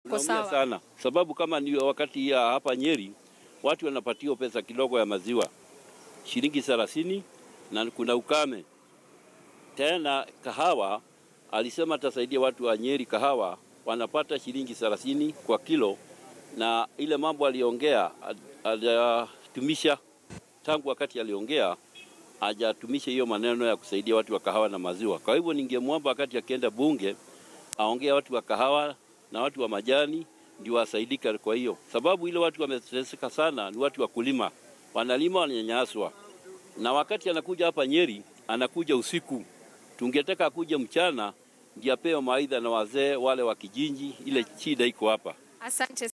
Tunaumia sawa. sana sababu kama ni wakati ya hapa Nyeri watu wanapatiwa pesa kidogo ya maziwa shilingi thelathini na kuna ukame tena. Kahawa alisema atasaidia watu wa Nyeri, kahawa wanapata shilingi thelathini kwa kilo, na ile mambo aliongea hajatumisha tangu wakati aliongea hajatumisha hiyo maneno ya kusaidia watu wa kahawa na maziwa. Kwa hivyo ningemwomba wakati akienda bunge aongea watu wa kahawa na watu wa majani ndio wasaidika. Kwa hiyo sababu ile watu wameteseka sana ni watu wa kulima, wanalima wananyanyaswa, na wakati anakuja hapa Nyeri anakuja usiku. Tungetaka akuja mchana ndio apewe mawaidha na wazee wale wa kijiji, ile shida iko hapa. Asante